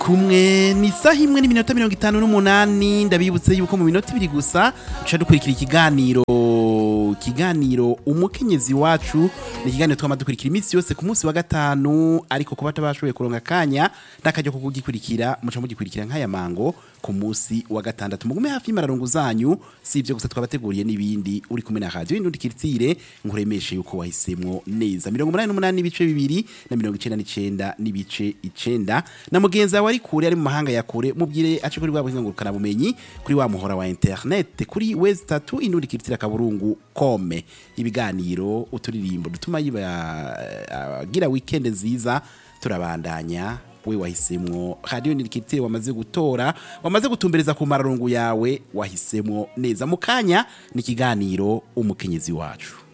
kumwe ni isaha imwe n'iminota mirongo itanu n'umunani ndabibutse yuko mu minota ibiri gusa duca dukurikira ikiganiro ikiganiro umukenyezi wacu ni ikiganiro twama dukurikira iminsi yose ku munsi wa gatanu ariko kuba tabashoboye kuronka akanya n'akaryo ko kugikurikira muca mugikurikira nk'aya mango ku munsi wa gatandatu mugume hafi y'imararongo zanyu si ibyo gusa twabateguriye n'ibindi uri kumwe na radio y'indundi kiritsire nkuremeshe yuko wahisemwo neza mirongo umunani n'umunani n'ibice bibiri na mirongo icenda n'icenda n'ibice icenda na mugenzi wawe ari kure ari mu mahanga ya kure mubwire ace kuri bwa buhinga ngurukana bumenyi kuri wa muhora wa internet kuri wezi tatu indundi kiritsire akaburungu kome ibiganiro uturirimbo dutuma yiba agira weekend nziza turabandanya we wahisemwo radio nirikitire wamaze gutora wamaze gutumbereza ku mararungu yawe wahisemwo neza mu kanya ni ikiganiro umukenyezi wacu